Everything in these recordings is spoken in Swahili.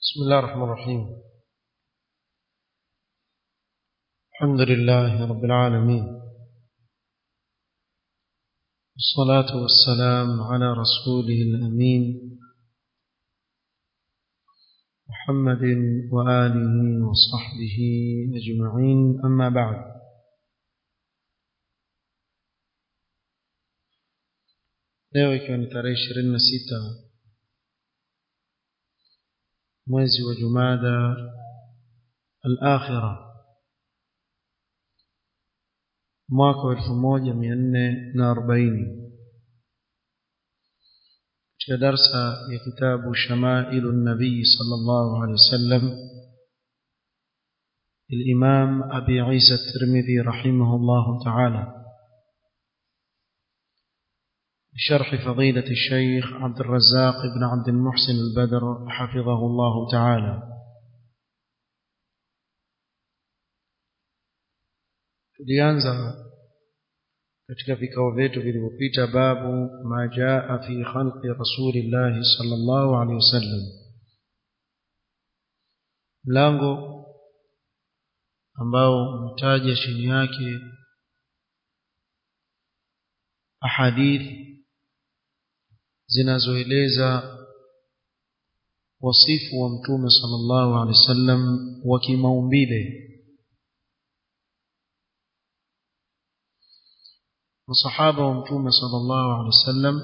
بسم الله الرحمن الرحيم الحمد لله رب العالمين والصلاة والسلام على رسوله الأمين محمد وآله وصحبه أجمعين أما بعد leo ikiwa ni tarehe ishirini na sita mwezi wa jumada al-akhira mwaka wa elfu moja mia nne na arobaini katika darsa ya kitabu shamailu nabii sala llahu alehi wasallam الإمام أبي عيسى الترمذي رحمه الله تعالى بشرح فضيلة الشيخ عبد الرزاق بن عبد المحسن البدر حفظه الله تعالى tulianza katika vikao vyetu vilivyopita babu ma jaa fi khalqi rasulillahi sallallahu alaihi wasallam mlango ambao umetaja chini yake ahadithi zinazoeleza wasifu wa mtume sallallahu alaihi wasallam wa kimaumbile masahaba wa mtume sallallahu alaihi wasallam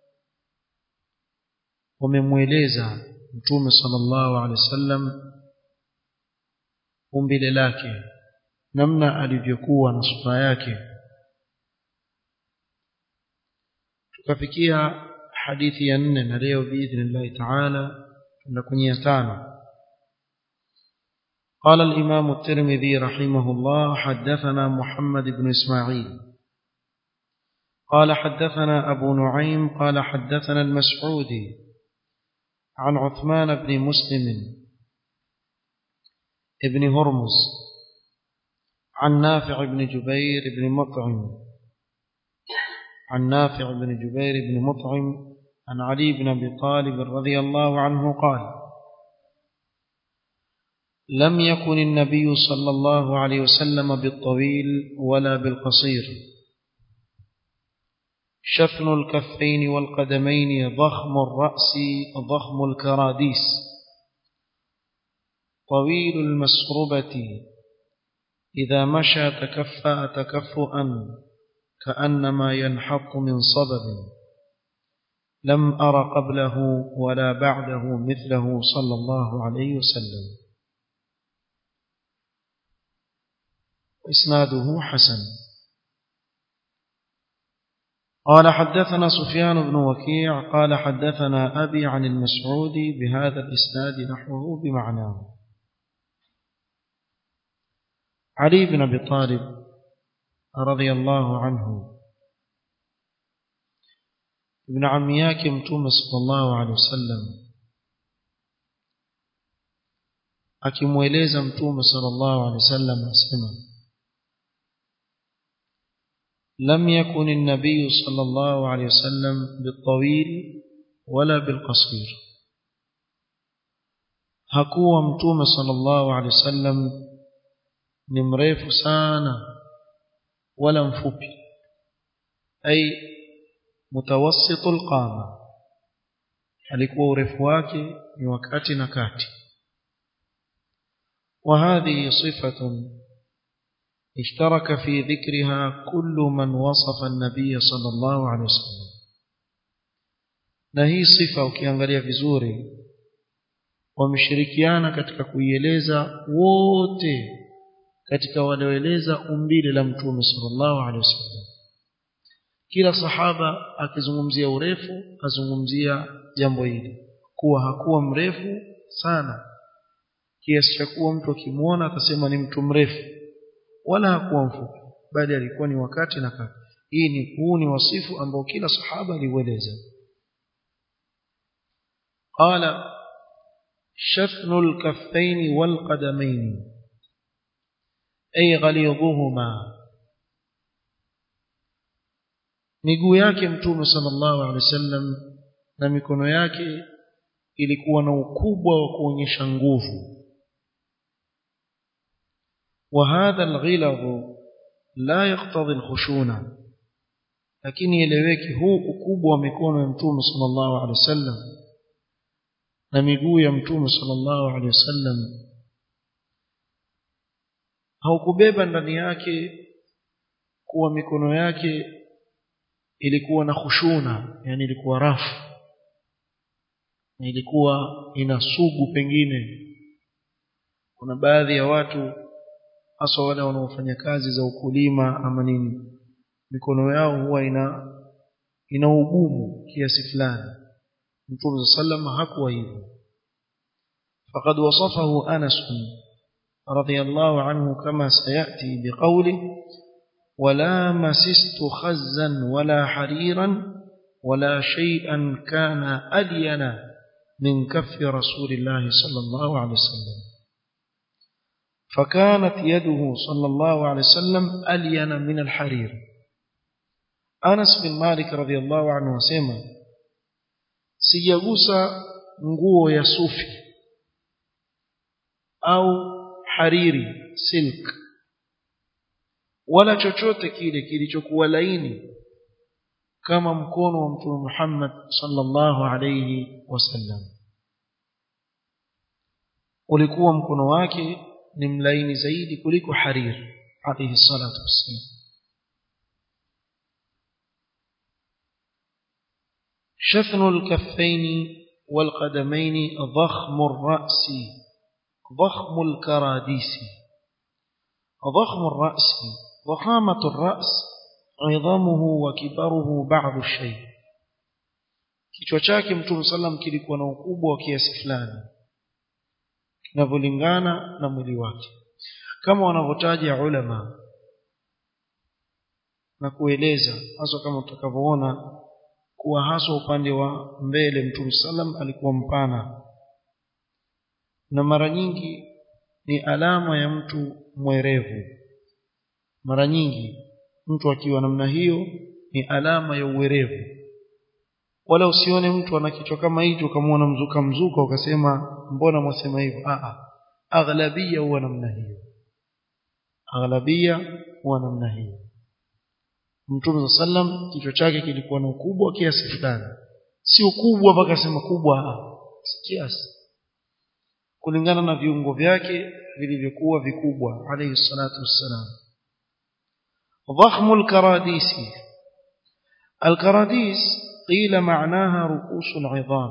wamemweleza mtume sallallahu alaihi wasallam umbile lake namna alivyokuwa na sura yake tukafikia hadithi ya nne na leo biidhnillahi taala tuna kwenye ya tano قال الإمام الترمذي رحمه الله حدثنا محمد بن إسماعيل قال حدثنا أبو نعيم قال حدثنا المسعودي عن عثمان بن مسلم ابن هرمز عن نافع بن جبير بن مطعم عن نافع بن جبير بن مطعم عن علي بن ابي طالب رضي الله عنه قال لم يكن النبي صلى الله عليه وسلم بالطويل ولا بالقصير شفن الكفين والقدمين ضخم الراس ضخم الكراديس طويل المسربه اذا مشى تكفا تكفؤا كأنما ينحط من صبب لم أر قبله ولا بعده مثله صلى الله عليه وسلم إسناده حسن قال حدثنا سفيان بن وكيع قال حدثنا أبي عن المسعودي بهذا الإسناد نحوه بمعناه علي بن أبي طالب رضي الله عنه ابن عمي yake mtume sallallahu alaihi wasallam akimweleza mtume sallallahu alaihi wasallam asema لم يكن النبي صلى الله عليه وسلم بالطويل ولا بالقصير hakuwa mtume sallallahu alaihi wasallam ni mrefu sana ولا مفوبي أي متوسط القامة alikuwa urefu wake ni wakati na kati وهذه صفة اشترك في ذكرها كل من وصف النبي صلى الله عليه وسلم na hii sifa ukiangalia vizuri wameshirikiana katika kuieleza wote katika walioeleza umbile la mtume sallallahu alaihi wasallam kila sahaba akizungumzia urefu azungumzia jambo hili kuwa hakuwa mrefu sana kiasi cha kuwa mtu akimwona atasema ni mtu mrefu wala hakuwa mfupi bali alikuwa ni wakati na kati hii ni huu ni wasifu ambao kila sahaba aliueleza qala shafnu al-kaffayn wal-qadamayn ay ghalidhuhuma miguu yake mtume sallallahu alaihi wasallam na mikono yake ilikuwa na ukubwa wa kuonyesha nguvu وهذا الغلظ لا يقتضي الخشونة lakini eleweki huu ukubwa wa mikono ya mtume sallallahu alaihi wasallam na miguu ya mtume sallallahu alaihi wasallam haukubeba ndani yake kuwa mikono yake ilikuwa na khushuna yani ilikuwa rafu na ilikuwa ina sugu pengine kuna baadhi ya watu hasa wale wanaofanya kazi za ukulima ama nini mikono yao huwa ina ina ugumu kiasi fulani mtume sallam hakuwa hivyo faqad wasafahu Anas radhiyallahu anhu kama sayati biqawli ولا مسست خزا ولا حريرا ولا شيئا كان ألين من كف رسول الله صلى الله عليه وسلم فكانت يده صلى الله عليه وسلم ألين من الحرير أنس بن مالك رضي الله عنه وسلم sijagusa nguo ya sufi au hariri silk wala chochote kile kilichokuwa laini kama mkono wa mtume Muhammad sallallahu alayhi wasallam ulikuwa mkono wake ni mlaini zaidi kuliko harir alayhi salatu wassalam شثن الكفين والقدمين ضخم الرأس ضخم الكراديس ضخم الرأس ضخامة الرأس عظمه وكبره بعض الشيء kichwa chake mtume sallam kilikuwa na ukubwa wa kiasi fulani kinavyolingana na mwili wake kama wanavyotaja ulama na kueleza hasa kama tutakavyoona kuwa hasa upande wa mbele mtume sallam alikuwa mpana na mara nyingi ni alama ya mtu mwerevu mara nyingi mtu akiwa namna hiyo ni alama ya uwerevu wala usione mtu ana kichwa kama hicho ukamwona mzuka mzuka ukasema mbona mwasema hivyo a aghlabia huwa namna hiyo aghlabia huwa namna hiyo Mtume sallam kichwa chake kilikuwa na ukubwa kiasi fulani si ukubwa mpaka sema kubwa si kiasi kulingana na viungo vyake vilivyokuwa vikubwa alayhi salatu wassalam ضخم الكراديس الكراديس قيل معناها رؤوس العظام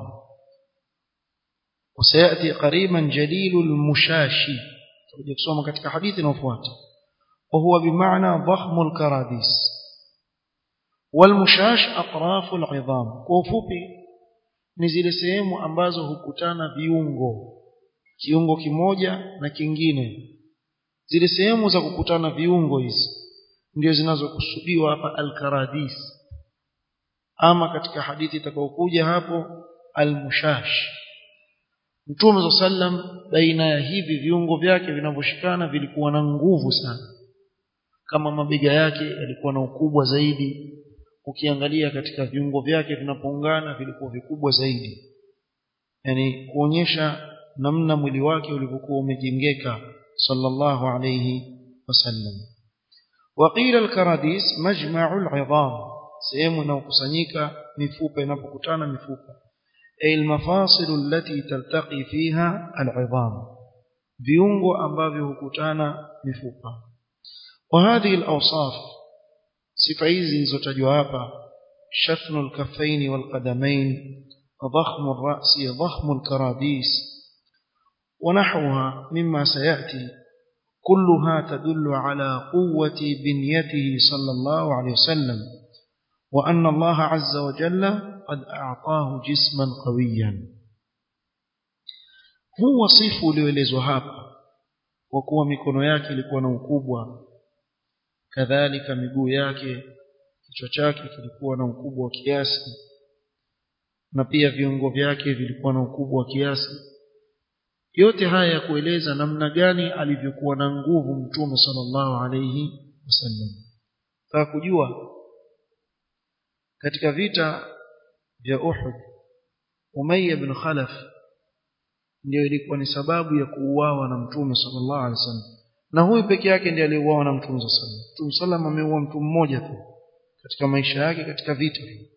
وسيأتي قريبا جليل المشاشي ترجع kusoma katika hadithi inayofuata وهو بمعنى ضخم الكراديس والمشاش أطراف العظام كوفوبي ni zile sehemu ambazo hukutana viungo kiungo kimoja na kingine zile sehemu za kukutana viungo hizi ndio zinazokusudiwa hapa al-karadis ama katika hadithi itakayokuja hapo al-mushash Mtume sallam baina ya hivi viungo vyake vinavyoshikana vilikuwa na nguvu sana kama mabega yake yalikuwa na ukubwa zaidi ukiangalia katika viungo vyake vinapoungana vilikuwa vikubwa zaidi yani kuonyesha namna mwili wake ulivyokuwa umejengeka sallallahu alayhi wasallam وقيل الكراديس مجمع العظام sehemu inayokusanyika mifupa inapokutana mifupa ay almafasil allati taltaqi fiha al'idham viungo ambavyo hukutana mifupa وهذه الاوصاف sifa hizi zilizotajwa hapa shafnu alkaffain walqadamain ضخم الرأس ضخم الكراديس ونحوها مما سيأتي كلها تدل على قوة بنيته صلى الله عليه وسلم وأن الله عز وجل قد أعطاه جسما قويا هو صف لولezwa hapa kwa kuwa mikono yake ilikuwa na ukubwa kadhalika miguu yake kichwa chake kilikuwa na ukubwa wa kiasi na pia viungo vyake vilikuwa na ukubwa wa kiasi yote haya ya kueleza namna gani alivyokuwa na nguvu mtume sallallahu alayhi wasallam taka kujua katika vita vya Uhud Umayya bin Khalaf ndio ilikuwa ni sababu ya kuuawa na mtume sallallahu alaihi wasallam na huyu peke yake ndiye aliyeuawa na mtume sallallahu alaihi wasallam mtume sallam ameua mtu mmoja tu katika maisha yake katika vita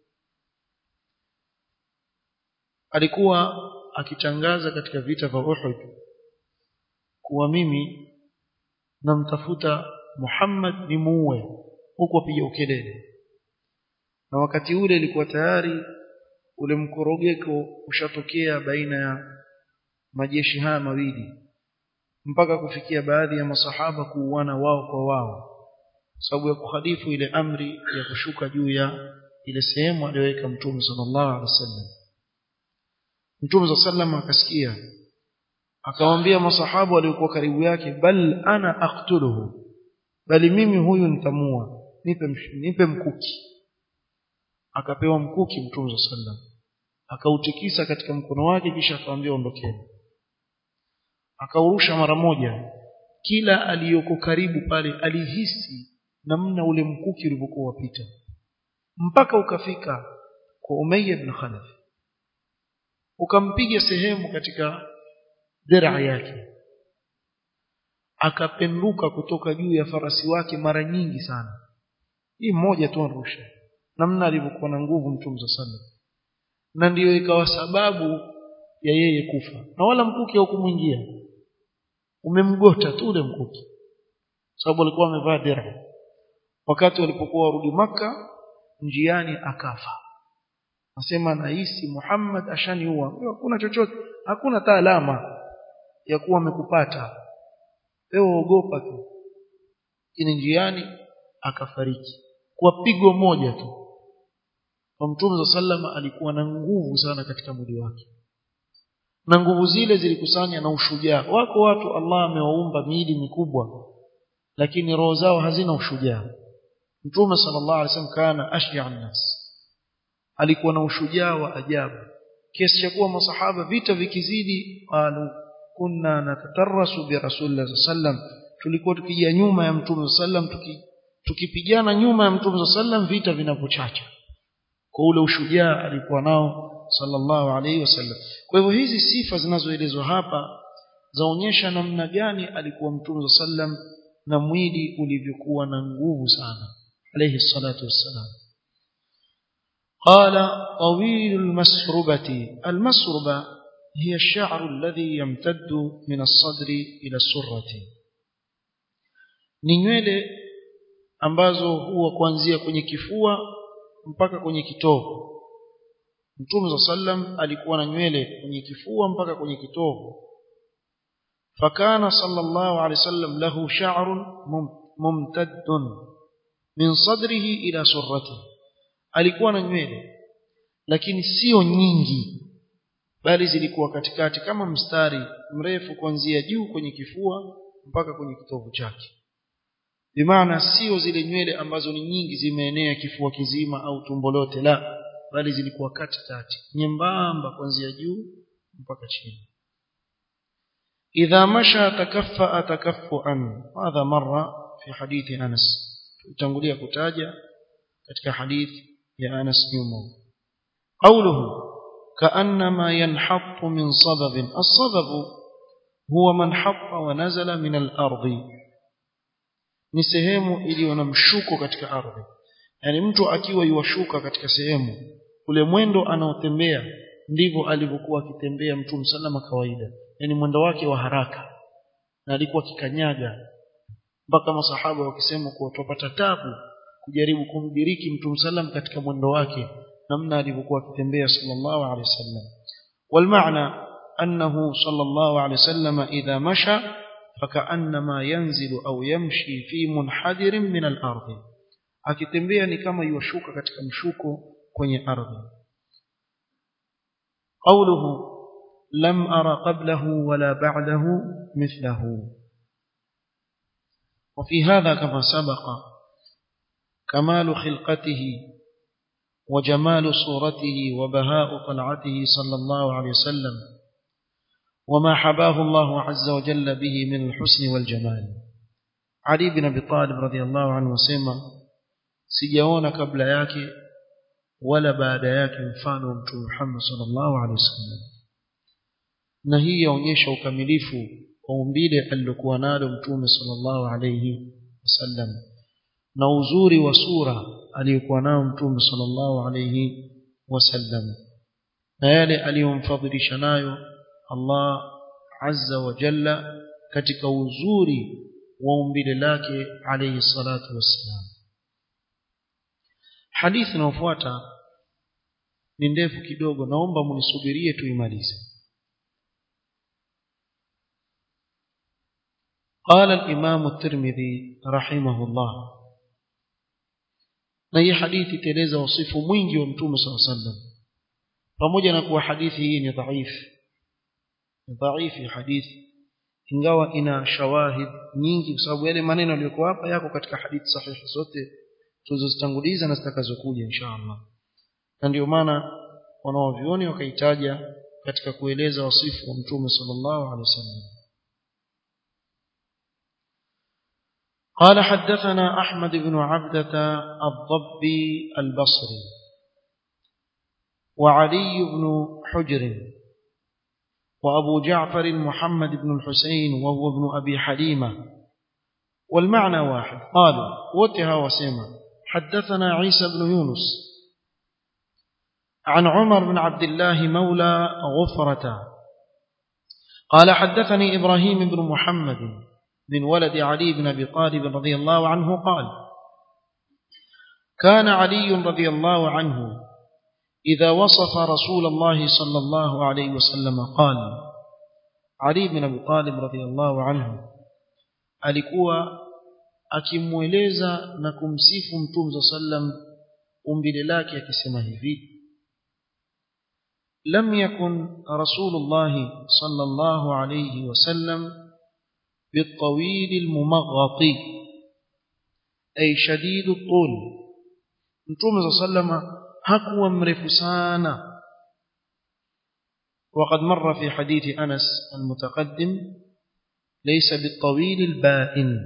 alikuwa akitangaza katika vita vya Uhud kuwa mimi namtafuta Muhammad ni muue huku apiga ukelele na wakati ule ilikuwa tayari ule mkorogeko ushatokea baina ya majeshi haya mawili mpaka kufikia baadhi ya masahaba kuuana wao kwa wao sababu ya kuhalifu ile amri ya kushuka juu ya ile sehemu aliyoweka mtume sallallahu alaihi wasallam mtume sallallahu alaihi akasikia akamwambia masahaba waliokuwa karibu yake bal ana aqtuluhu bali mimi huyu nitamua nipe nipe mkuki akapewa mkuki mtume sallam akautikisa katika mkono wake kisha akamwambia ondokeni akaurusha mara moja kila aliyoko karibu pale alihisi namna ule mkuki ulivyokuwa wapita mpaka ukafika kwa Umayya ibn Khalaf ukampiga sehemu katika dira yake akapenduka kutoka juu ya farasi wake mara nyingi sana hii mmoja tu arusha namna alivyokuwa na nguvu mtume sallallahu na ndiyo ikawa sababu ya yeye kufa na wala mkuki haukumwingia umemgota tu ule mkuki sababu alikuwa amevaa dira wakati walipokuwa warudi maka njiani akafa nasema nahisi Muhammad ashaniua hakuna chochote hakuna hata alama ya kuwa amekupata wewe ogopa tu ini njiani akafariki kwa pigo moja tu kwa mtume sallama alikuwa na nguvu sana katika mwili wake na nguvu zile zilikusanya na ushujaa wako watu Allah amewaumba miili mikubwa lakini roho zao hazina ushujaa mtume sallallahu alaihi wasallam kana ashja'a nas alikuwa na ushujaa wa ajabu kiasi cha kuwa masahaba vita vikizidi qalu kunna natatarasu bi rasulillah sallam tulikuwa tukija nyuma ya mtume sallam tuki, tukipigana nyuma ya mtume sallam vita vinapochacha kwa ule ushujaa alikuwa nao sallallahu alaihi wasallam kwa hivyo hizi sifa zinazoelezwa hapa zaonyesha namna gani alikuwa mtume sallam na mwili ulivyokuwa na nguvu sana alayhi salatu wassalam قال طويل المسربة المسربة هي الشعر الذي يمتد من الصدر إلى السرة ni nywele ambazo huwa kuanzia kwenye kifua mpaka kwenye kitovu Mtume za sallam alikuwa na nywele kwenye kifua mpaka kwenye kitovu fakana sallallahu alaihi wasallam lahu sha'run mumtaddun min sadrihi ila surratihi alikuwa na nywele lakini sio nyingi bali zilikuwa katikati kama mstari mrefu kuanzia juu kwenye kifua mpaka kwenye kitovu chake bimaana sio zile nywele ambazo ni nyingi zimeenea kifua kizima au tumbo lote la bali zilikuwa katikati nyembamba kuanzia juu mpaka chini idha masha takaffa takaffuan hadha marra fi hadithi Anas tutangulia kutaja katika hadithi ya Anas nyuma qawluhu كأنما ينحط من صبب الصبب هو من حط ونزل من الأرض ni sehemu iliyo na mshuko katika ardhi yani mtu akiwa yuwashuka katika sehemu ule mwendo anaotembea ndivyo alivyokuwa akitembea mtume salama kawaida yani mwendo wake wa haraka na alikuwa akikanyaga mpaka masahaba wakisema kuwa tupata tabu kujaribu kumdiriki mtume sallam katika mwendo wake namna alivyokuwa akitembea sallallahu alaihi wasallam والمعنى أنه صلى الله عليه وسلم إذا مشى فكأنما ينزل أو يمشي في منحدر من الأرض akitembea ni kama yuashuka katika mshuko kwenye ardhi قوله لم أرى قبله ولا بعده مثله وفي هذا كما سبق كمال خلقته وجمال صورته وبهاء طلعته صلى الله عليه وسلم وما حباه الله عز وجل به من الحسن والجمال علي بن ابي طالب رضي الله عنه وسلم sijaona kabla yake wala baada yake mfano wa mtume Muhammad sallallahu alaihi wasallam na hii yaonyesha ukamilifu wa umbile alilokuwa nalo mtume sallallahu alayhi wasallam na uzuri wa sura aliyokuwa nayo mtume sallallahu alayhi wasallam na yale aliyomfadhilisha nayo Allah azza wa jalla katika uzuri wa umbile lake alayhi salatu wassalam hadithi inayofuata ni ndefu kidogo naomba munisubirie tuimalize قال الإمام الترمذي رحمه الله na hii hadithi itaeleza wasifu mwingi wa mtume صلى الله عليه وسلم pamoja na kuwa hadithi hii ni dhaifu ni dhaifu hadithi ingawa ina shawahid nyingi kwa sababu yale maneno yaliyokuwa hapa yako katika hadithi sahihi zote tulizozitanguliza na zitakazokuja insha Allah na ndio maana wanaovioni wakaitaja katika kueleza wasifu wa mtume sallallahu alaihi wasallam قال حدثنا أحمد بن عبدة الضبي البصري وعلي بن حجر وأبو جعفر محمد بن الحسين وهو ابن أبي حليمة والمعنى واحد قالوا وتها وسيما حدثنا عيسى بن يونس عن عمر بن عبد الله مولى غفرة قال حدثني إبراهيم بن محمد من ولد علي بن أبي طالب رضي الله عنه قال كان علي رضي الله عنه إذا وصف رسول الله صلى الله عليه وسلم قال علي بن أبي طالب رضي الله عنه alikuwa akimweleza na kumsifu mtume صلى الله عليه وسلم umbile lake akisema hivi لم يكن رسول الله صلى الله عليه وسلم بالطويل الممغط أي شديد الطول متوم صلى الله عليه وسلم hakuwa mrefu sana وقد مر في حديث أنس المتقدم ليس بالطويل البائن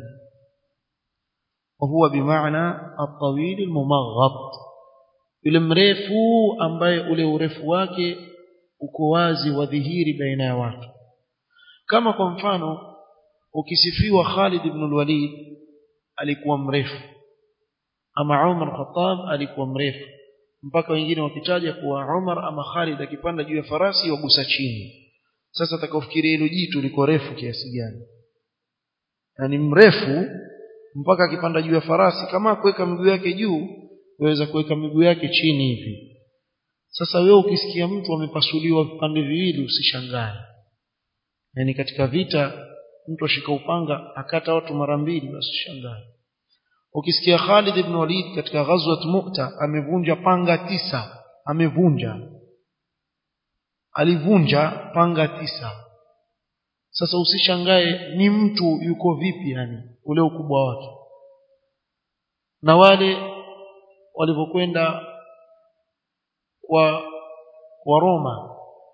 وهو بمعنى الطويل الممغط yule mrefu ambaye ule urefu wake uko wazi wadhihiri baina ya watu kama kwa mfano ukisifiwa Khalid ibn al-Walid alikuwa mrefu ama Umar Khattab alikuwa mrefu mpaka wengine wakitaja kuwa Umar ama Khalid akipanda juu ya farasi wagusa chini sasa atakaofikiria hilo jitu liko refu kiasi gani yani mrefu mpaka akipanda juu ya farasi kama kuweka miguu yake juu waweza kuweka miguu yake chini hivi sasa wewe ukisikia mtu amepasuliwa vipande viwili usishangae yani katika vita mtu ashika upanga akata watu mara mbili basi shangae ukisikia Khalid ibn Walid katika ghazwat Mu'ta amevunja panga tisa amevunja alivunja panga tisa sasa usishangae ni mtu yuko vipi yani ule ukubwa wake na wale walivyokwenda kwa kwa Roma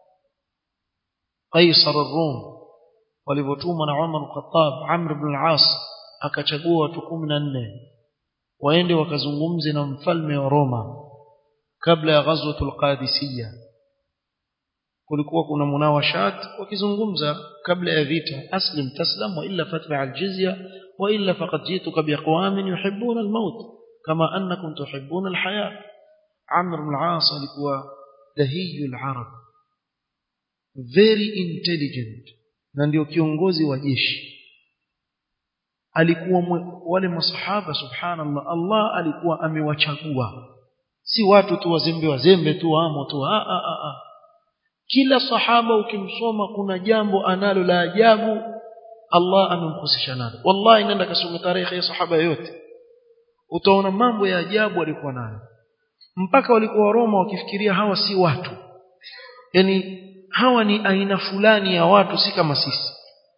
Kaisar Rum walivyotuma na Umar al-Khattab Amr ibn al-As akachagua watu 14 waende wakazungumze na mfalme wa Roma kabla ya ghazwatul Qadisiyya kulikuwa kuna munawashat wakizungumza kabla ya vita aslim taslam wa illa fatba al-jizya wa illa faqad jituka biaqwamin yuhibbuna al-maut kama annakum tuhibbuna al-hayat Amr ibn al-As alikuwa dahiyul arab very intelligent na ndio kiongozi wa jeshi alikuwa mwe, wale masahaba subhanallah Allah alikuwa amewachagua si watu tu wazembe wazembe tu amo tu a a a, a. kila sahaba ukimsoma kuna jambo analo la ajabu Allah amemhusisha nalo wallahi nenda kasome tarehe ya sahaba yote utaona mambo ya ajabu alikuwa nayo mpaka walikuwa Roma wakifikiria hawa si watu yani hawa ni aina fulani ya watu si kama sisi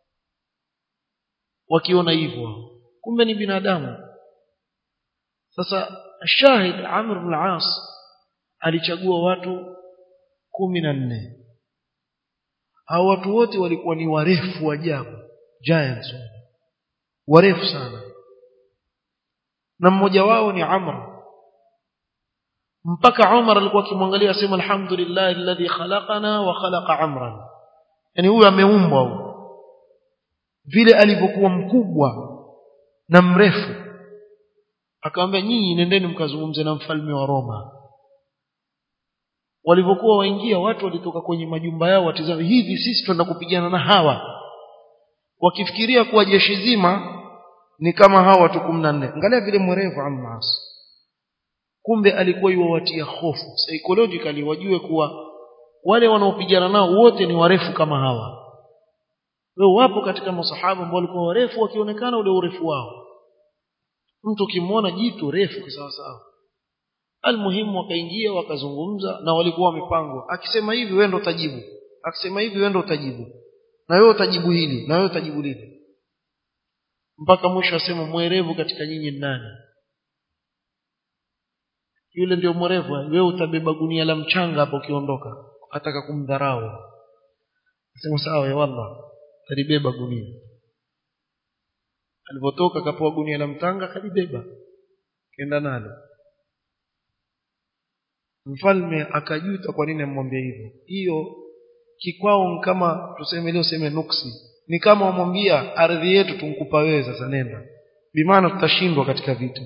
wakiona hivyo kumbe ni binadamu sasa shahid Amr ibn al-As alichagua watu kumi na nne hao watu wote walikuwa ni warefu ajabu giants warefu sana na mmoja wao ni Amr mpaka Umar alikuwa akimwangalia asema alhamdulillah alladhi khalaqana wa khalaqa Amran yani huyu ameumbwa huyu vile alivyokuwa mkubwa na mrefu akamwambia nyinyi nendeni mkazungumze na mfalme wa Roma walivyokuwa waingia watu walitoka kwenye majumba yao watizame hivi sisi twenda kupigana na hawa wakifikiria kuwa jeshi zima ni kama hawa watu 14 angalia vile mwerevu Ammas kumbe alikuwa yuwatia hofu psychologically wajue kuwa wale wanaopigana nao wote ni warefu kama hawa wao wapo katika masahaba ambao walikuwa warefu wakionekana ule urefu wao mtu ukimwona jitu refu sawa sawa almuhimu wakaingia wakazungumza na walikuwa wamepangwa akisema hivi wewe ndo utajibu akisema hivi wewe ndo utajibu na wewe utajibu hili na wewe utajibu lile mpaka mwisho asema mwerevu katika nyinyi ni nani yule ndio mwerevu wewe utabeba gunia la mchanga hapo ukiondoka ataka kumdharau sema sawa ya wallah talibeba gunia alipotoka akapewa gunia la mtanga kalibeba kenda nalo mfalme akajuta kwa nini amwambia hivyo hiyo kikwao kama tuseme leo seme nuksi ni kama wamwambia ardhi yetu tunkupa wewe sasa nenda bimaana tutashindwa katika vita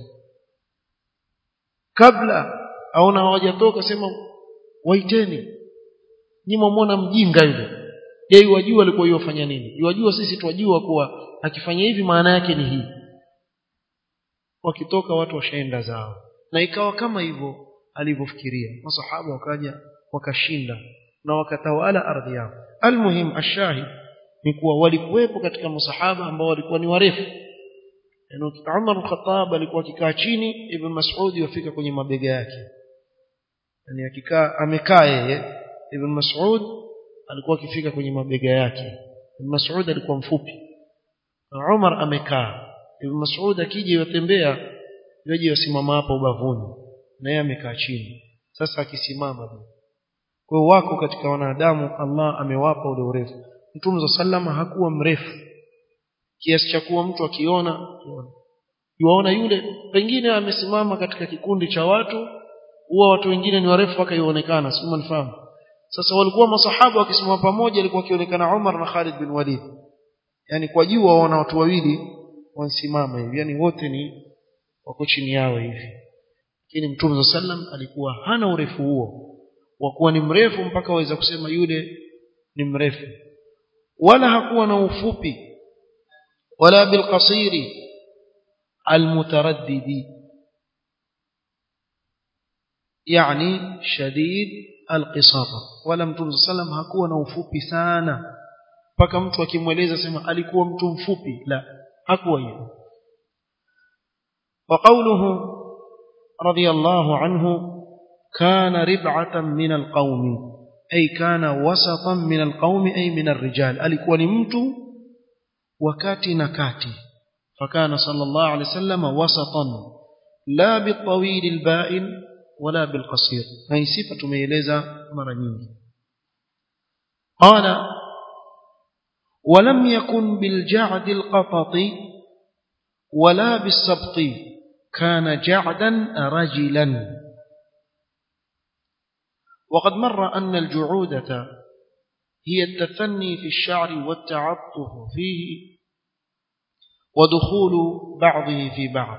kabla aona hawajatoka sema waiteni nyinyi mwona mjinga yule yeye wajua alikuwa yofanya nini yajua sisi twajua kuwa akifanya hivi maana yake ni hii wakitoka watu washaenda zao na ikawa kama hivyo alivyofikiria masahaba wakaja wakashinda na wakatawala ardhi yao almuhim ashahid ni kuwa walikuwepo katika masahaba ambao walikuwa ni warefu yani Umar al-Khattab alikuwa akikaa chini Ibn Mas'ud yafika kwenye mabega yake yani akikaa amekaa yeye Ibn Mas'ud alikuwa akifika kwenye mabega yake Ibn Mas'ud alikuwa mfupi na Umar amekaa Ibn Mas'ud akija yotembea yaje yasimama hapo ubavuni na yeye amekaa chini sasa akisimama kwa hiyo wako katika wanadamu Allah amewapa ule urefu Mtume sallama hakuwa mrefu kiasi cha kuwa mtu akiona yuaona yule pengine amesimama katika kikundi cha watu huwa watu wengine ni warefu mpaka ionekana si mnafahamu sasa walikuwa masahaba wakisimama pamoja alikuwa akionekana Umar na Khalid bin Walid yani kwa juu waona watu wawili wansimama hivi yani wote ni wako chini yao hivi lakini Mtume sallam alikuwa hana urefu huo wa kuwa ni mrefu mpaka waweza kusema yule ni mrefu wala hakuwa na ufupi wala bilqasiri almutaraddidi yani shadid alqisata wala mtume sallam hakuwa na ufupi sana mpaka mtu akimweleza sema alikuwa mtu mfupi la hakuwa hivyo وقوله رضي الله عنه كان ربعة من القوم أي كان وسطا من القوم أي من الرجال alikuwa ni mtu wakati na kati فكان صلى الله عليه وسلم وسطا لا بالطويل البائن ولا بالقصير هي صفه tumeeleza mara nyingi قال ولم يكن بالجعد القطط ولا بالسبط كان جعدا رجلا وقد مر أن الجعودة هي التثني في الشعر والتعطف فيه ودخول بعضه في بعض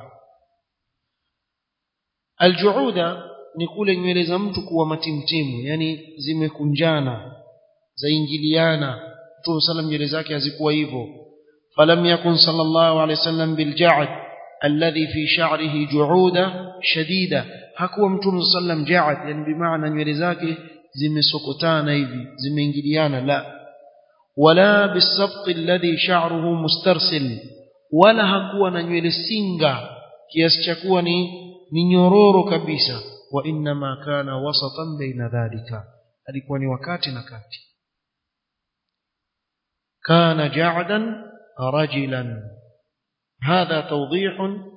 الجعودة نقول nywele za mtu kuwa matimtimu yani zimekunjana zaingiliana Mtume sallam nywele zake hazikuwa hivyo falam yakun sallallahu alayhi wasallam bilja'd alladhi fi sha'rihi ju'uda shadida hakuwa Mtume sallam ja'd yani bimaana nywele zake zimesokotana hivi zimeingiliana la wala bisabt alladhi sha'ruhu mustarsil wala hakuwa na nywele singa kiasi cha kuwa ni ni nyororo kabisa wa inma kana wasatan baina dhalika alikuwa ni wakati na kati كان جعدا رجلا هذا توضيح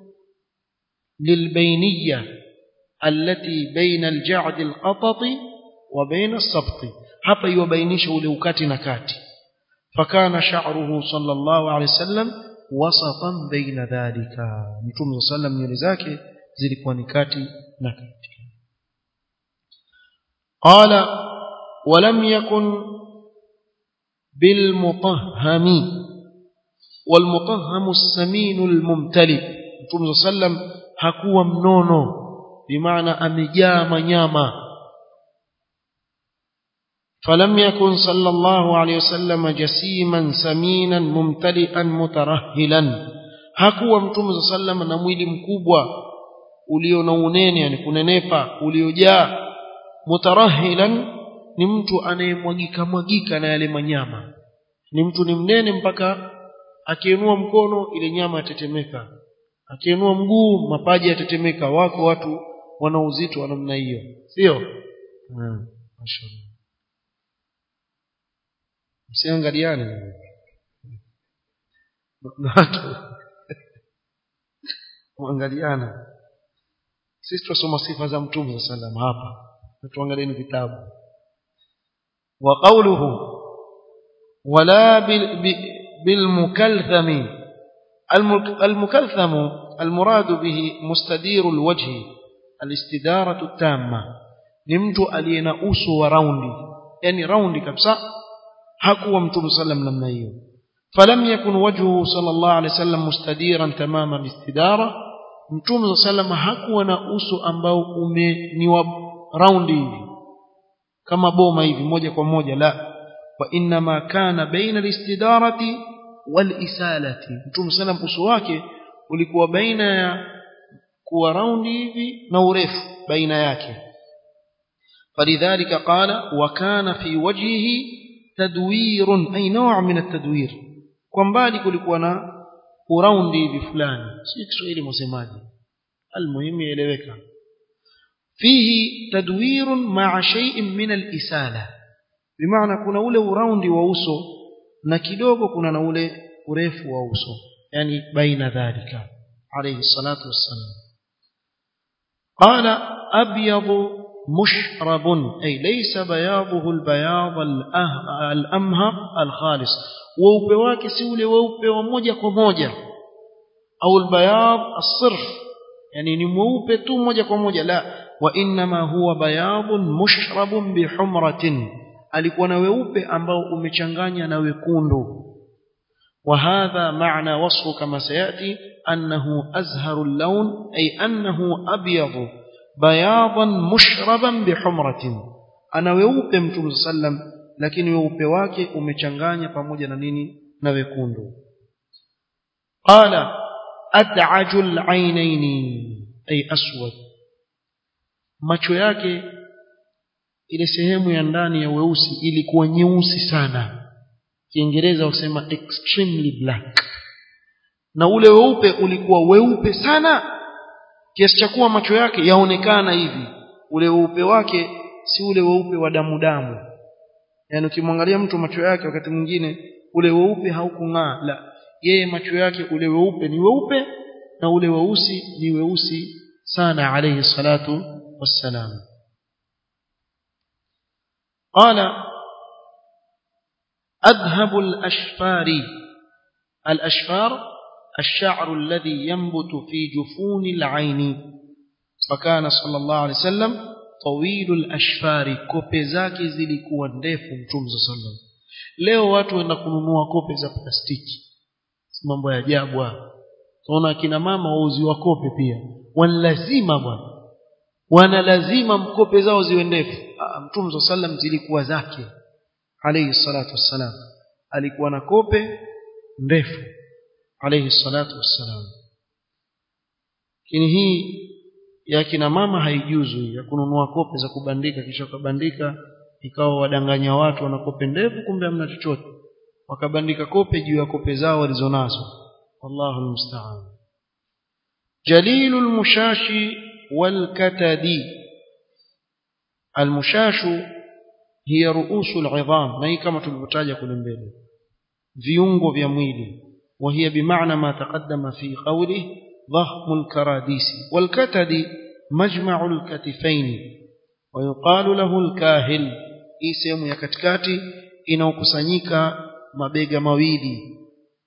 للبينية التي بين الجعد القطط وبين السبط hapa iwabainisha ule ukati na kati fakana sha'ruhu sallallahu alayhi wasallam wasatan baina dhalika mtume sallam nywele zake zilikuwa ni kati na kati qala walam yakun بالمطهم والمطهم السمين الممتلئ متوم صلى الله عليه وسلم hakuwa mnono bimaana amejaa manyama فلم يكن صلى الله عليه وسلم جسيما سمينا ممتلئا مترهلا hakuwa mtume صلى الله عليه وسلم na mwili mkubwa ulio na unene yani kunenepa uliojaa mutarahilan ni mtu anayemwagika mwagika na yale manyama ni mtu ni mnene mpaka akiinua mkono ile nyama yatetemeka akiinua mguu mapaji yatetemeka wako watu wana uzito wa namna hiyo sio hmm. mashallah msiangaliane watu muangaliana sisi tunasoma sifa za mtume sallam hapa tuangalieni vitabu wa qawluhu wala بالمكلثم المكلثم المراد به مستدير الوجه الاستدارة التامة نمت علينا uso wa raundi yani raundi kabisa hakuwa mtume sallam namna hiyo فلم يكن وجهه صلى الله عليه وسلم مستديرا تمام الاستدارة mtume sallam hakuwa na uso ambao ume ni wa raundi hivi kama boma hivi moja kwa moja la wa inma kana baina alistidarati walisalati mtume sallam uso wake ulikuwa baina ya kuwa raundi hivi na urefu baina yake فلذلك قال وكان في وجهه تدوير أي نوع من التدوير kwa mbali kulikuwa na uraundi hivi fulani si Kiswahili msemaji almuhimu ieleweka fihi tadwir ma'a shay'in min al-isala bimaana kuna ule uraundi wa uso na kidogo kuna na ule urefu wa uso yani baina dhalika alayhi salatu wassalam qala abyadu مشرب أي ليس بياضه البياض الأمهر الخالص weupe wake si ule weupe wa moja kwa moja au albayad as-sirf yani ni mweupe tu moja kwa moja la wa inma huwa bayadun mushrabun bihumratin alikuwa na weupe ambao umechanganya na wekundu وهذا معنى وصفه كما سيأتي أنه أزهر اللون أي أنه أبيض بياضا مشربا بحمرة أنا ويوبي متوم صلى الله عليه وسلم lakini weupe wake umechanganya pamoja na nini na wekundu qala ad'aju al-aynaini ay aswad macho yake ile sehemu ya ndani ya weusi ilikuwa nyeusi sana kiingereza wasema extremely black na ule weupe ulikuwa weupe sana kiasi cha kuwa macho yake yaonekana hivi ule weupe wake si ule weupe wa damu damu yani ukimwangalia mtu macho yake wakati mwingine ule weupe haukung'aa la yeye macho yake ule weupe ni weupe na ule weusi ni weusi sana alayhi salatu wassalam qala adhhabu al-ashfar al-ashfar الشعر الذي ينبت في جفون العين فكان صلى الله عليه وسلم طويل الاشفار kope zake zilikuwa ndefu mtume sallam leo watu wenda kununua kope za plastiki mambo ya ajabu tunaona kina mama wauziwa kope pia wanalazima bwana wana lazima mkope zao ziwe ndefu mtume sallam zilikuwa zake alayhi salatu wassalam alikuwa na kope ndefu alayhi salatu wassalam lakini hii ya kina mama haijuzu ya kununua kope za kubandika kisha kubandika ikawa wadanganya watu wana kope ndefu kumbe hamna chochote wakabandika kope juu ya kope zao walizonazo wallahu almusta'an jalilul mushashi wal katadi almushashu hiya ruusul idham na hii kama tulivyotaja kule mbele viungo vya mwili وهي بمعنى ما تقدم في قوله ضخم الكراديس والكتد مجمع الكتفين ويقال له الكاهل hii sehemu ya katikati inaokusanyika mabega mawili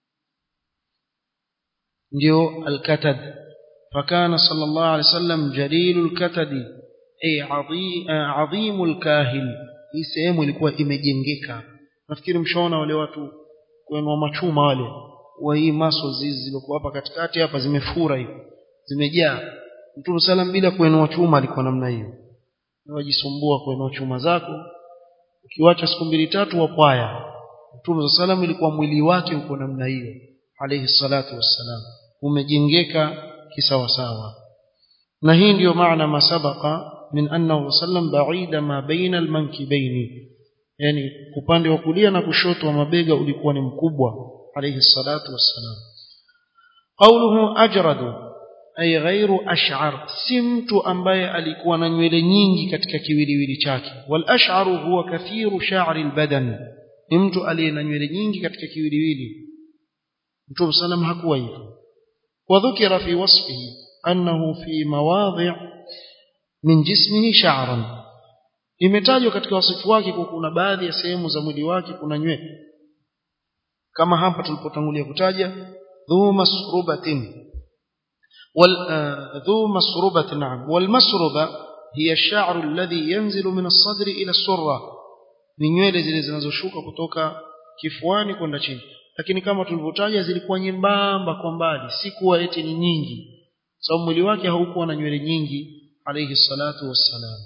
ndio alkatad fakana sallallahu alaihi wasallam jalilul katadi ay adhim alkahil hii sehemu ilikuwa imejengeka nafikiri mshaona wale watu kuenua machuma wale wa hii muscles hizi zilizokuwa hapa katikati hapa zimefura hivi zimejaa Mtume salam bila kuenua chuma alikuwa namna hiyo wajisumbua kuenua chuma zako ukiwacha siku mbili tatu wapwaya Mtume salam ilikuwa mwili wake uko namna hiyo alayhi salatu wassalam umejengeka kisawasawa na hii ndiyo maana masabaka min annahu sallam ba'ida ma baina almankibaini yani upande wa kulia na kushoto wa mabega ulikuwa ni mkubwa alayhi salatu wassalam qawluhu ajradu ay ghairu ash'ar si mtu ambaye alikuwa na nywele nyingi katika kiwiliwili chake wal ash'aru huwa kathiru sha'ri albadan ni mtu aliye na nywele nyingi katika kiwiliwili mtume sallam hakuwa hivyo wadhukira fi wasfihi annahu fi mawadhi' min jismihi sha'ran imetajwa katika wasifu wake kwa kuna baadhi ya sehemu za mwili wake kuna nywele kama hapa tulipotangulia kutaja dhu masrubatin wal dhu masrubati na'am wal masruba hiya ash-sha'r alladhi yanzilu min as-sadri ila as-surra ni nywele zile zinazoshuka kutoka kifuani kwenda chini lakini kama tulivyotaja zilikuwa nyembamba kwa mbali si kuwa eti ni nyingi sababu mwili wake haukuwa na nywele nyingi alayhi salatu wassalam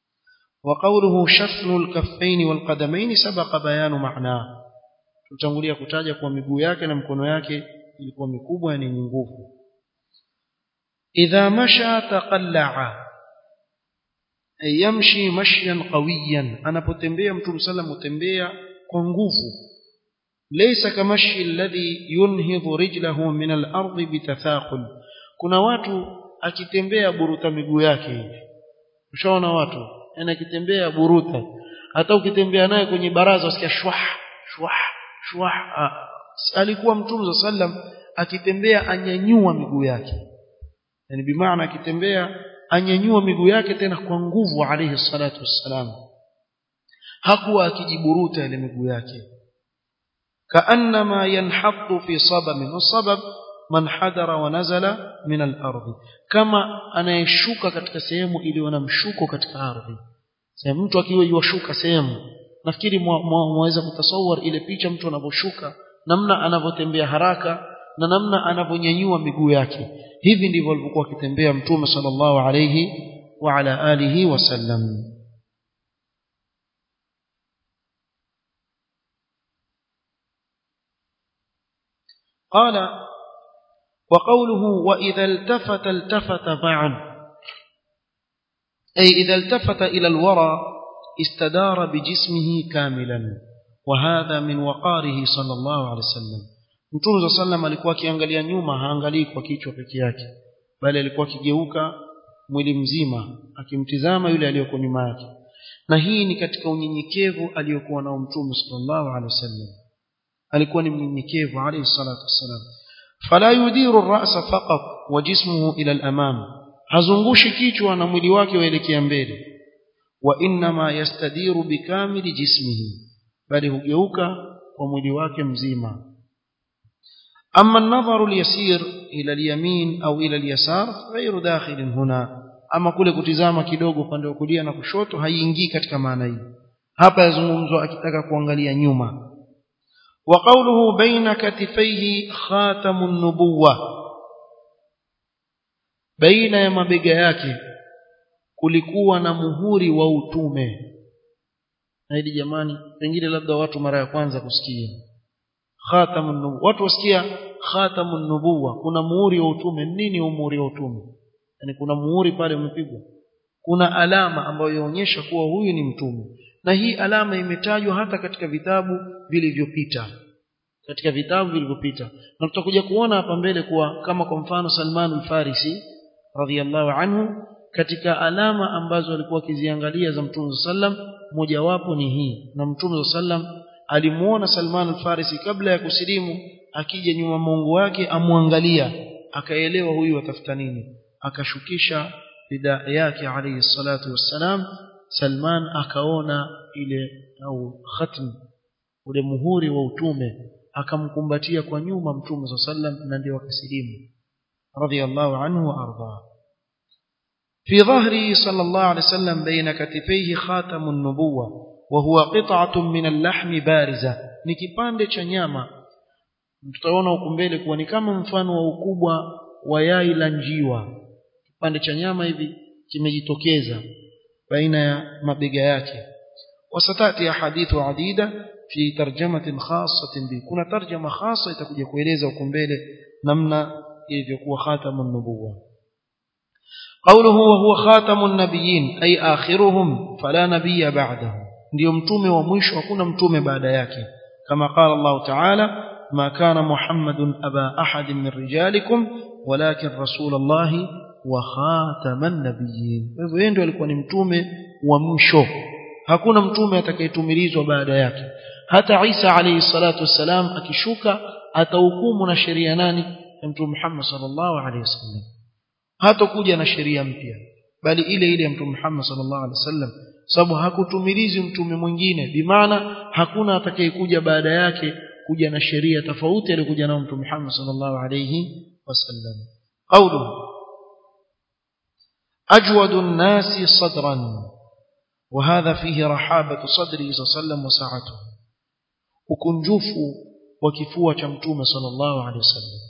وقوله شفن الكفين والقدمين سبق بيان معناه tutangulia kutaja kwa miguu yake na mkono yake ilikuwa mikubwa yani yenye nguvu idha masha taqalla'a ay yamshi mashyan qawiyan anapotembea mtume sallam utembea kwa nguvu laysa kamashi alladhi yunhidhu rijlahu min al-ardi bitathaqul kuna watu akitembea buruta miguu yake hivi ushaona watu yani akitembea buruta hata ukitembea naye kwenye baraza usikia shwah shwah shwah alikuwa mtume sallam akitembea anyanyua miguu yake yani bimaana akitembea anyanyua miguu yake tena kwa nguvu alayhi salatu wassalam hakuwa akijiburuta ile miguu yake kaannama yanhaddu fi sabab wasabab man hadara wa nazala min al-ardh kama anayeshuka katika sehemu iliyo na mshuko katika ardhi sehemu mtu akiwa yuashuka sehemu nafikiri mwaweza kutasawar ile picha mtu anavyoshuka namna anavyotembea haraka na namna anavyonyanyua miguu yake hivi ndivyo alivyokuwa akitembea mtume sallallahu alayhi wa ala alihi wasallam قال وقوله وإذا التفت التفت معا أي إذا التفت إلى الورى استدار بجسمه كاملا وهذا من وقاره صلى الله عليه وسلم Mtume صلى الله alikuwa akiangalia nyuma haangalii kwa kichwa peke yake bali alikuwa akigeuka mwili mzima akimtizama yule aliyoko nyuma yake na hii ni katika unyenyekevu aliyokuwa nao Mtume sallallahu alaihi wasallam alikuwa ni mnyenyekevu alayhi salatu wasallam fala yudiru ar-ra'sa faqat wa jismuhu ila al-amam hazungushi kichwa na mwili wake waelekea mbele wa inma yastadiru bikamili jismihi bali hugeuka kwa mwili wake mzima أما النظر اليسير إلى اليمين أو إلى اليسار غير داخل هنا أما kule kutizama kidogo upande wa kulia na kushoto haiingii katika maana hii hapa yazungumzwa akitaka kuangalia nyuma وقوله بين كتفيه خاتم النبوة بين ya mabega yake kulikuwa na muhuri wa utume na hili jamani pengine labda watu mara ya kwanza kusikia khatamun nubuwa watu wasikia khatamun nubuwa kuna muhuri wa utume nini muhuri wa utume yani kuna muhuri pale umepigwa kuna alama ambayo inaonyesha kuwa huyu ni mtume na hii alama imetajwa hata katika vitabu vilivyopita katika vitabu vilivyopita na tutakuja kuona hapa mbele kuwa kama kwa mfano Salman al-Farisi radhiyallahu anhu katika alama ambazo alikuwa akiziangalia za Mtume sallam mojawapo ni hii na Mtume sallam alimuona Salman al-Farisi kabla ya kusilimu akija nyuma Mungu wake amwangalia akaelewa huyu atafuta nini akashukisha bidaa yake alayhi salatu wassalam Salman akaona ile au khatm ule muhuri wa utume akamkumbatia kwa nyuma Mtume sallam na ndio akasilimu radhiyallahu anhu wa arda في ظهره صلى الله عليه وسلم بين كتفيه خاتم النبوة وهو قطعة من اللحم بارزة ni kipande cha nyama tutaona huku mbele kuwa ni kama mfano wa ukubwa wa yai la njiwa kipande cha nyama hivi kimejitokeza baina ya mabega yake wasatati ahadithu adida fi tarjamatin khassatin bi kuna tarjama khassa itakuja kueleza huko mbele namna ilivyokuwa khatamun nubuwa قوله وهو خاتم النبيين أي آخرهم فلا نبي بعده ndio mtume wa mwisho hakuna mtume baada yake kama qala Allah ta'ala ma kana muhammadun aba ahad min rijalikum walakin rasul Allah wa khataman nabiyyin hivyo yeye ndio alikuwa ni mtume wa mwisho hakuna mtume atakayetumilizwa baada yake hata Isa alayhi salatu wassalam akishuka atahukumu na sheria nani ya mtume Muhammad sallallahu alayhi wasallam hatakuja na sheria mpya bali ile ile ya mtume Muhammad sallallahu alaihi wasallam sababu hakutumilizi mtume mwingine bimaana hakuna atakayekuja baada yake kuja na sheria tofauti aliyokuja nao mtume Muhammad sallallahu alaihi wasallam qawluhu أجود الناس صدرا وهذا فيه رحابة صدره صلى الله عليه وسلم وسعته وكنجوف وكفوة شمتوم صلى الله عليه وسلم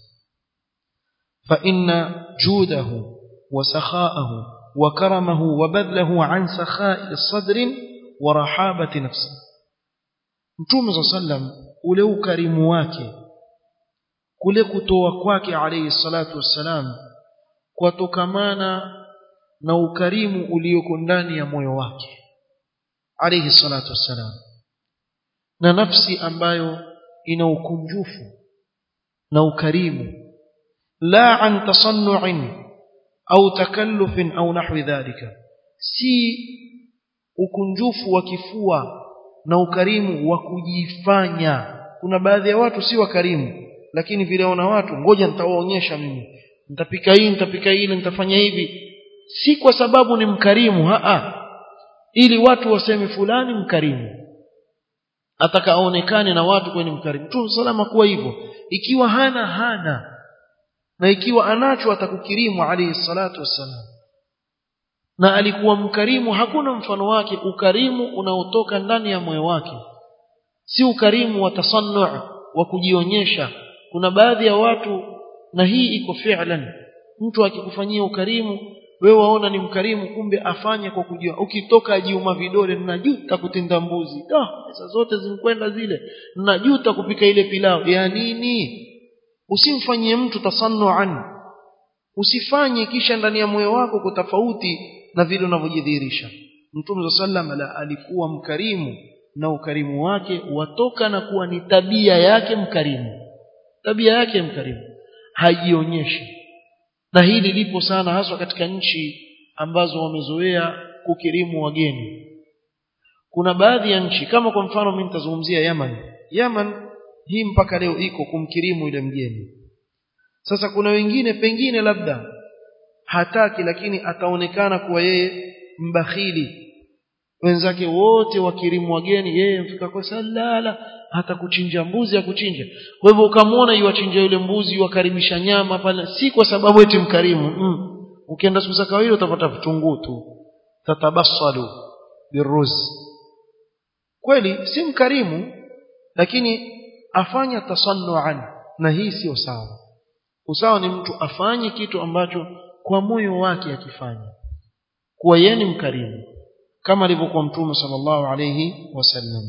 فإن جوده وسخاءه وكرمه وبذله عن سخاء الصدر ورحابة نفسه mtume saa sallam ule ukarimu wake kule kutoa kwake alayhi salatu wassalam kwatokamana na ukarimu ulioko ndani ya moyo wake alayhi salatu wassalam na nafsi ambayo ina ukunjufu na ukarimu la an tasannu'in au takallufin au nahwi dhalika si ukunjufu wa kifua na ukarimu wa kujifanya kuna baadhi ya watu si wakarimu lakini vile wana watu ngoja nitawaonyesha mimi nitapika hii nitapika ile nitafanya hivi si kwa sababu ni mkarimu haa ili watu waseme fulani mkarimu atakaonekane na watu kwenye mkarimu tu salama kuwa hivyo ikiwa hana hana na ikiwa anacho atakukirimu alayhi salatu wassalam na alikuwa mkarimu hakuna mfano wake ukarimu unaotoka ndani ya moyo wake si ukarimu wa tasannu wa kujionyesha kuna baadhi ya watu na hii iko fi'lan mtu akikufanyia ukarimu wewe waona ni mkarimu kumbe afanye kwa kujua ukitoka ajiuma vidole najuta kutinda mbuzi ah pesa zote zimkwenda zile najuta kupika ile pilau ya nini usimfanyie mtu tasannuan usifanye kisha ndani ya moyo wako kutofauti na vile unavyojidhihirisha mtume sallam ala alikuwa mkarimu na ukarimu wake watoka na kuwa ni tabia yake mkarimu tabia yake mkarimu hajionyeshi na hili lipo sana haswa katika nchi ambazo wamezoea kukirimu wageni kuna baadhi ya nchi kama kwa mfano mimi nitazungumzia Yaman Yaman hii mpaka leo iko kumkirimu yule mgeni sasa kuna wengine pengine labda hataki lakini ataonekana kuwa yeye mbakhili wenzake wote wakirimu wageni yeye mfika kwa salala hata kuchinja mbuzi ya kuchinja kwa hivyo ukamwona yuwachinja yule mbuzi yuwakaribisha nyama pale si kwa sababu eti mkarimu mm. ukienda siku za kawaida utapata vitunguu tu tatabassalu biruz kweli si mkarimu lakini afanya tasannuan na hii sio sawa usawa ni mtu afanye kitu ambacho kwa moyo wake akifanya kuwa yeye ni mkarimu kama alivyokuwa mtume sallallahu alayhi wasallam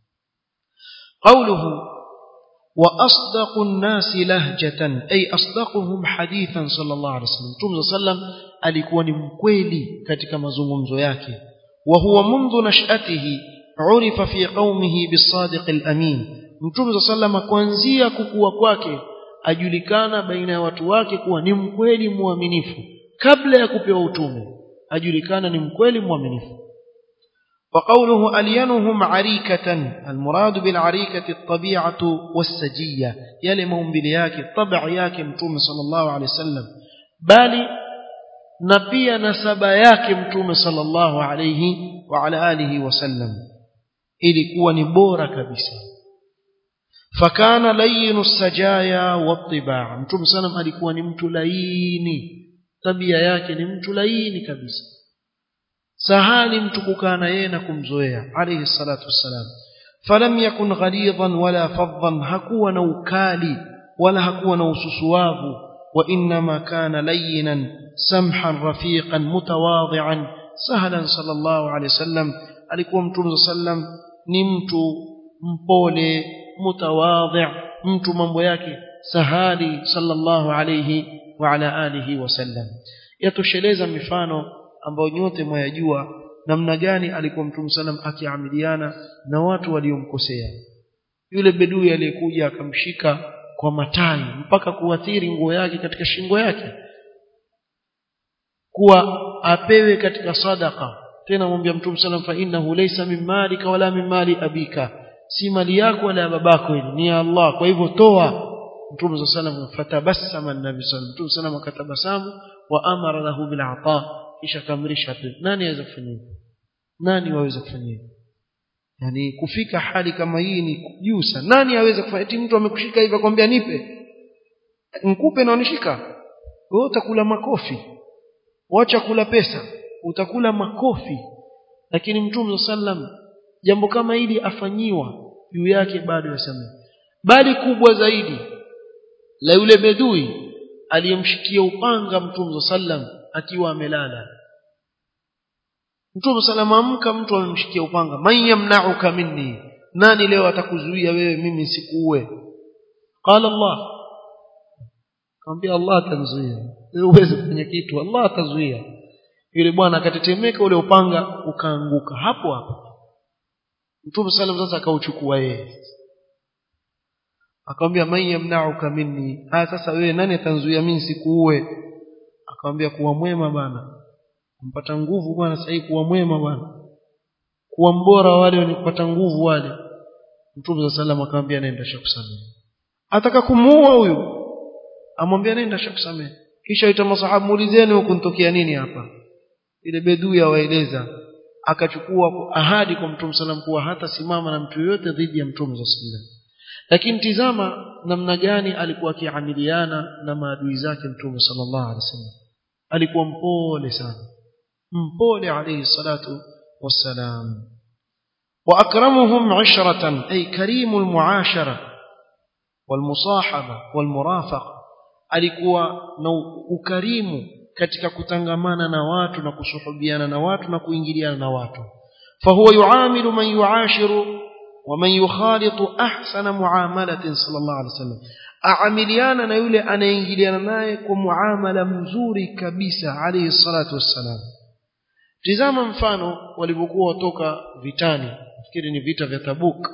قوله وأصدق الناس لهجة أي أصدقهم حديثا صلى الله عليه وسلم مtume صلى الله عليه وسلم alikuwa ni mkweli katika mazungumzo yake وهو منذ نشأته عرف في قومه بالصادق الأمين mtume صلى الله عليه وسلم kuanzia kukua kwake ajulikana baina ya watu wake kuwa ni mkweli muaminifu kabla ya kupewa utume ajulikana ni mkweli muaminifu وقوله ألينهم عريكة المراد بالعريكة الطبيعة والسجية يلمهم بلياك الطبع ياك متوم صلى الله عليه وسلم بالي نبي نسب ياك متوم صلى الله عليه وعلى آله وسلم ilikuwa ni bora kabisa fakana layinu sajaya wattibaa mtume sallam alikuwa ni mtu laini tabia yake ni mtu laini kabisa sahali mtu kukaa na yeye na kumzoea alayhi salatu wassalam falam yakun ghalidhan wala faddan hakuwa na ukali wala hakuwa na ususuwavu wa inma kana layyinan samhan rafiqan mutawadhi'an sahlan sallallahu alayhi wasallam alikuwa mtume sallam ni mtu mpole mutawadhi' mtu mambo yake sahali sallallahu alayhi wa ala alihi wasallam yatosheleza mifano ambayo nyote mwayajua namna gani alikuwa mtume sallam akiamiliana na watu waliomkosea yule bedui aliyekuja akamshika kwa matai mpaka kuathiri nguo yake katika shingo yake kuwa apewe katika sadaka tena mwambia mtume sallam fa innahu laysa min malika wala min mali abika si mali yako wala babako ile ni ya Allah kwa hivyo toa mtume sallam fatabassama an-nabi sallam mtume sallam akatabasamu wa amara lahu bil ata kisha kamrisha nani aweza kufanya hivyo nani waweza kufanya hivyo yani kufika hali kama hii ni juu sana nani aweza kufanya eti mtu amekushika hivi akwambia nipe nikupe na unishika wewe utakula makofi wacha kula pesa utakula makofi lakini mtume sallam jambo kama hili afanyiwa juu yake bado yasamehe bali kubwa zaidi la yule bedui aliyemshikia upanga mtume sallam akiwa amelala mtume sallam amka mtu amemshikia upanga man yamna'uka minni nani leo atakuzuia wewe mimi sikuue qala Allah kaambia Allah atanzuia wewe uweze kufanya kitu Allah atazuia yule bwana akatetemeka ule upanga ukaanguka hapo hapo Mtume sallam sasa akauchukua yeye akamwambia man yamna'uka minni haya sasa wewe nani atanzuia mimi sikuue akamwambia kuwa mwema bana mpata nguvu bwana sasa kuwa mwema bwana kuwa mbora wale wanipata nguvu wale Mtume sallam akamwambia nenda shakusamehe ataka kumuua huyu amwambia nenda shakusamehe kisha ita masahabu muulizeni huko nitokea nini hapa ile bedui awaeleza akachukua ahadi kwa mtume sallam kuwa hata simama na mtu yoyote dhidi ya mtume sallam lakini tizama namna gani alikuwa akiamiliana na maadui zake mtume sallallahu alaihi wasallam alikuwa mpole sana mpole alayhi salatu wassalam واكرمهم عشره اي كريم المعاشره والمصاحبه والمرافقه alikuwa na ukarimu katika kutangamana na watu na kusuhubiana na watu na kuingiliana na watu fahuwa yuamilu man yuashiru wa man yukhalitu ahsana muamalatin sallallahu alaihi wasallam aamiliana na yule anayeingiliana naye kwa muamala mzuri kabisa alayhi salatu wassalam tizama mfano walipokuwa watoka vitani nafikiri ni vita vya Tabuk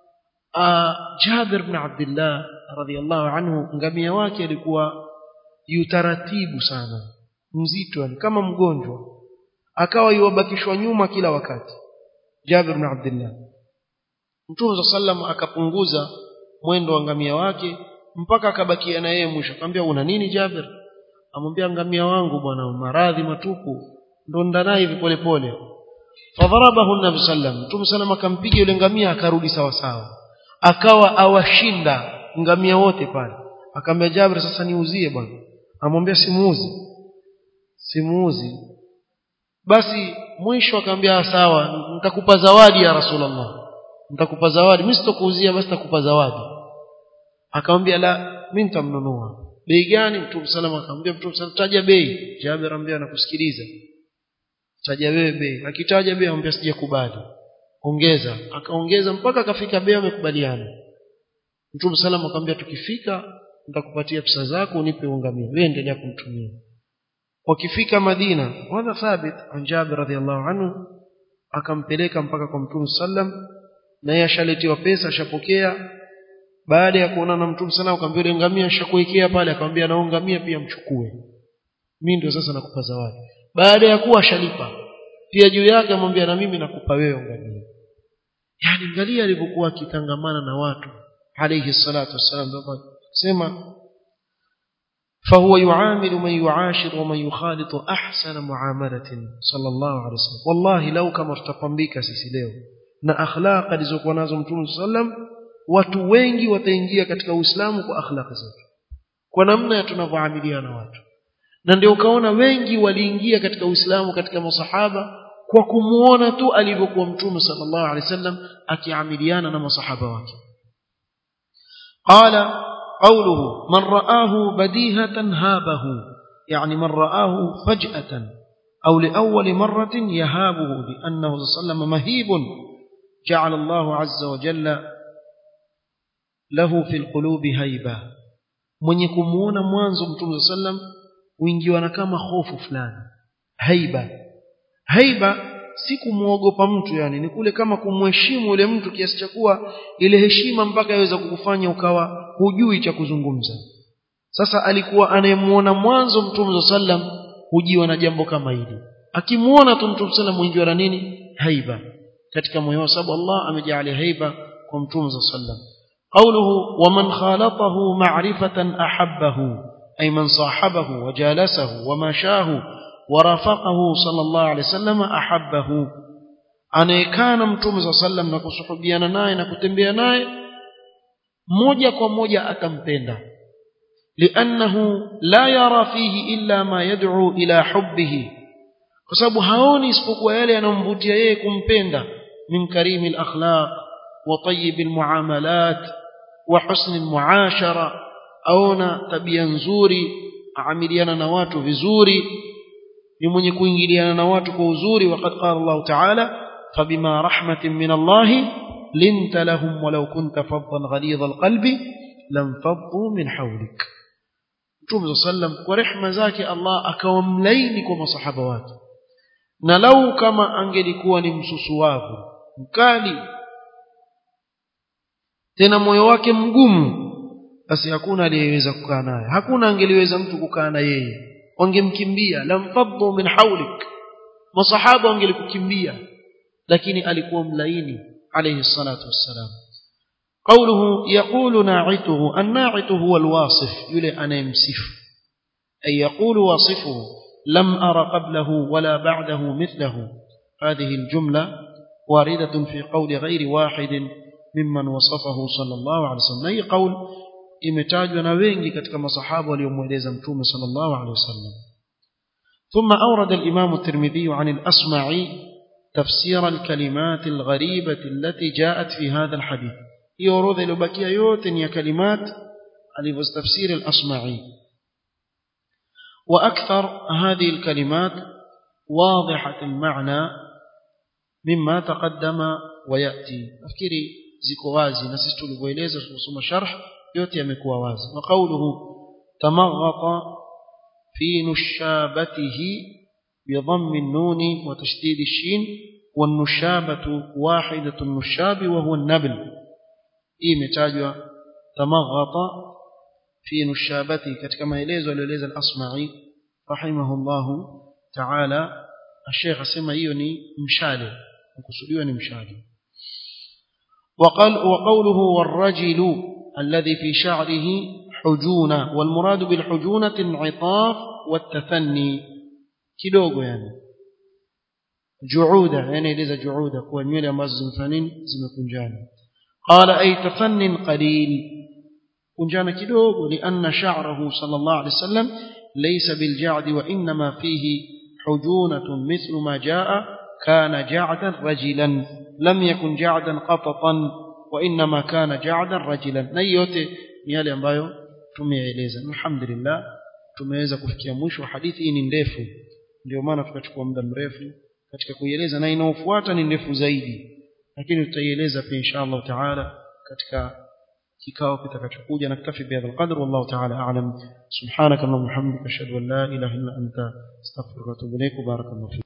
Jabir ibn Abdullah radhiyallahu anhu ngamia wake alikuwa yutaratibu sana mzito yani kama mgonjwa akawa yuwabakishwa nyuma kila wakati Jabir ibn Abdullah Mtume sallam akapunguza mwendo wa ngamia wake mpaka akabakia na yeye mwisho akamwambia una nini Jabir amwambia ngamia wangu bwana maradhi matupu ndo ndanaye hivi pole pole fadharabahu nabi sallam Mtume sallam akampiga yule ngamia akarudi sawa sawa akawa awashinda ngamia wote pale akamwambia Jabir sasa niuzie bwana amwambia simuuzi simuuzi basi mwisho akamwambia sawa nitakupa zawadi ya rasulullah nitakupa zawadi mimi sitokuuzia basi nitakupa zawadi akamwambia la mimi nitamnunua bei gani mtume salama akamwambia mtume salama taja bei Jabir amwambia nakusikiliza taja wewe bei akitaja bei amwambia sijakubali ongeza akaongeza mpaka akafika bei amekubaliana mtume salama akamwambia tukifika nitakupatia pesa zako unipe ungamia wewe endelea kumtumia wakifika Madina wana thabit an Jabir radhiallahu anhu akampeleka mpaka kwa Mtume sallam na yeye ashaletiwa pesa ashapokea baada ya kuona na Mtume sallam akamwambia ile ngamia ashakuwekea pale akamwambia na ngamia pia mchukue mimi ndio sasa nakupa zawadi baada ya kuwa ashalipa pia juu yake amwambia na mimi nakupa wewe ngamia yani angalia alivyokuwa akitangamana na watu alayhi salatu wassalam sema فهو يعامل من يعاشر ومن يخالط أحسن معاملة صلى الله عليه وسلم والله لو كما ارتقمبika sisi leo na akhlaq alizokuwa nazo mtume sallam watu wengi wataingia katika uislamu kwa akhlaq zetu kwa namna tunavyoamiliana na watu na ndio ukaona wengi waliingia katika uislamu katika masahaba kwa kumuona tu alivyokuwa mtume sallallahu alaihi wasallam akiamiliana na masahaba wake qala qawluhu man ra'ahu badihatan habahu yani man ra'ahu faj'atan أو لأول مرة يهابه لأنه صلى الله عليه وسلم مهيب جعل الله عز وجل له في القلوب هيبة mwenye kumuona mwanzo mtume sallam huingiwa na kama hofu fulani haiba haiba si kumuogopa mtu yani ni kule kama kumheshimu yule mtu kiasi cha kuwa ile heshima mpaka yaweza kukufanya ukawa hujui cha kuzungumza sasa alikuwa anayemuona mwanzo mtume sallam hujiwa na jambo kama hili akimuona tu mtume sallam huingiwa na nini haiba katika moyo wa sababu Allah amejalia haiba kwa mtume sallam قوله ومن خالطه معرفة أحبه أي من صاحبه وجالسه ومشاه ورافقه صلى الله عليه وسلم أحبه anayekana mtume saa sallam na kusuhubiana naye na kutembea naye moja kwa moja atampenda liannahu la yara fihi illa ma yad'u ila hubbihi kwa sababu haoni isipokuwa yale yanayomvutia yeye kumpenda min karimi lakhlaq wa tayibi almuamalat wa husni almuashara aona tabia nzuri aamiliana na watu vizuri ni mwenye kuingiliana na watu kwa uzuri waqad qala Allah ta'ala fabima rahmatin min Allah linta lahum walau kunta faddan ghalidha alqalbi lam faddu min hawlik Mtume sallam kwa rehma zake Allah akawa mlaini kwa masahaba wake na lau kama angelikuwa ni msusuwavu mkali tena moyo wake mgumu basi hakuna aliyeweza kukaa naye hakuna angeliweza mtu kukaa na yeye wangemkimbia lamfaddu min hawlik masahaba wangelikukimbia lakini alikuwa mlaini alayhi salatu wassalam قوله يقول ناعته الناعت هو الواصف يلي أنا يمسف أي يقول واصفه لم أر قبله ولا بعده مثله هذه الجملة واردة في قول غير واحد ممن وصفه صلى الله عليه وسلم أي قول imetajwa na wengi katika masahaba waliomweleza mtume sallallahu alaihi wasallam ثم أورد الإمام الترمذي عن الأصمعي تفسير الكلمات الغريبة التي جاءت في هذا الحديث هي أورد لبكية يوتن يا كلمات على تفسير الأصمعي وأكثر هذه الكلمات واضحة المعنى مما تقدم ويأتي أفكري زكوازي نسيت لبويليزة ثم شرح yote yamekuwa wazi wa qawluhu tamaghata fi nushabatihi بضم النون وتشديد الشين والنشابة واحدة النشاب وهو النبل إيه متاجوا تمغط في نشابته كما maelezo alieleza al-Asma'i rahimahullah ta'ala الشيخ asema hiyo ni mshale kukusudiwa ni mshale وقال وقوله والرجل الذي في شعره حجونة والمراد بالحجونة انعطاف والتثني kidogo yani juuda yani eleza juuda kuwa nywele ambazo zimefanini zimekunjana qala ay tafannin qalil kunjana kidogo lianna sha'rahu sallallahu alayhi wasallam laysa bilja'd wa inma fihi hujunatun mithlu ma jaa kana ja'dan rajilan lam yakun ja'dan qatatan وإنما كان جعدا رجلا na yote ni yale ambayo tumeeleza alhamdulillah tumeweza kufikia mwisho wa hadithi hii ni ndefu ndio maana tukachukua muda mrefu katika kuieleza na inaofuata ni ndefu zaidi lakini tutaieleza pia inshallah taala katika kikao kitakachokuja naktafi bihadha alqadr wallahu taala a'lam subhanaka allahumma hamdika ashhadu an la ilaha illa anta astaghfiruka wa atubu ilaik barakallahu